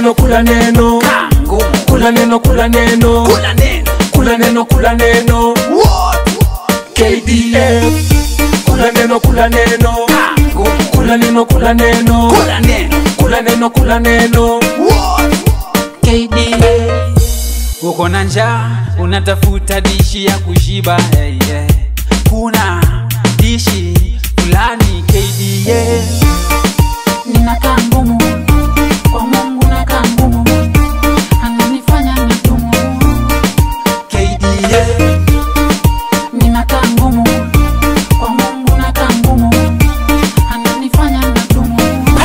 neno kula neno Kangu. kula neno kula neno Kula neno. kula neno kula neno What? KDF kula neno kula neno Kangu. kula neno kula neno Kula neno. kula neno kula neno What? KDF uko na njaa unatafuta dishi ya kushiba hey, yeah. kuna dishi fulani KDA ninakaa ngumu kwa Mungu nakaa ngumu, ananifanya nitumu. KDA Ninakaa ngumu kwa Mungu nakaa ngumu, ananifanya nitumu.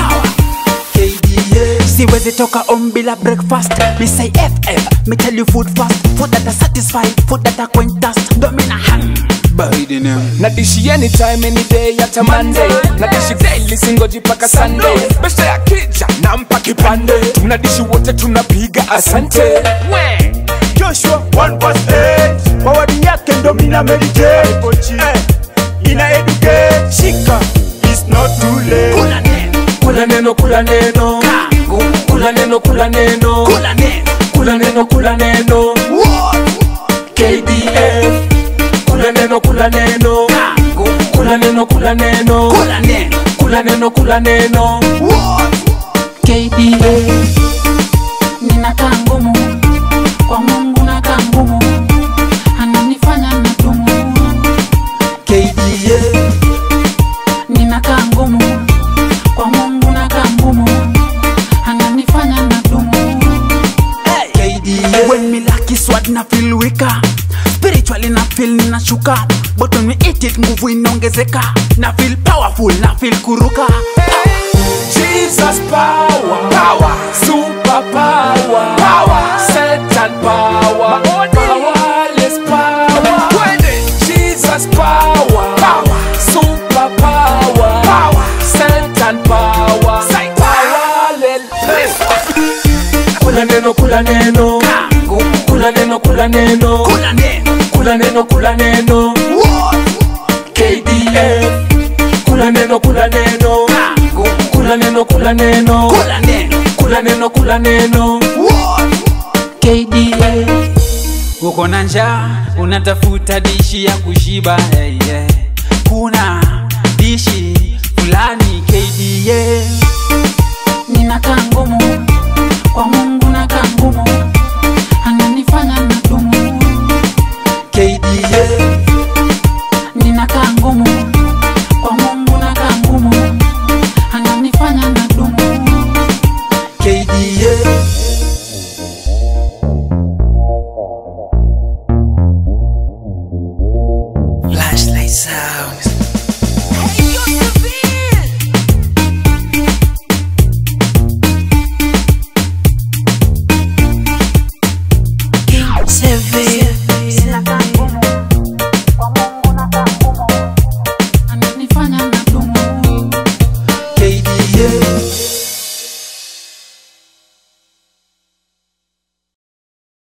KDA siwezi toka on bila breakfast me say ff me tell you food fast food that are satisfied food that are quentas domina hang baridi neo nadishi anytime any day hata monday nadishi daily singoji paka sunday besta ya kija nampa kipande tunadishi wote tunapiga asante we Joshua 1 verse 8 Mawadi yake ndo mina meditate eh, Ina educate Shika It's not too late kula neno kula neno kula neno kangu kula neno kula neno kula neno kula neno kula neno What? KDF kula neno kula neno kangu kula neno kula neno kula neno kula neno kula neno What? KDA ninakaa ngumu kwa Mungu nakaa ngumu, ananifanya nitumu. KDA Ninakaa ngumu kwa Mungu nakaa ngumu, ananifanya nitumu. KDA when me lucky sword na feel weaker spiritually na feel ninashuka but when we eat it nguvu inaongezeka na feel powerful na feel kuruka Jesus power, power, super power, power, Satan power, powerless power. Jesus power, power, super power, power, Satan power, powerless. Kula neno, kula neno, kangu kula neno, kula neno, kula neno kula neno, kula neno. KDF, kula neno, kula neno, kangu kula neno, kula neno. kula neno kula neno kula neno KDA uko na njaa unatafuta dishi ya kushiba hey, yeah. kuna dishi fulani KDA ninakaa ngumu kwa Mungu nakaa ngumu, ananifanya nitumu. KDA Ninakaa ngumu kwa Mungu nakaa ngumu, ananifanya nitumu. KDA flashlight sounds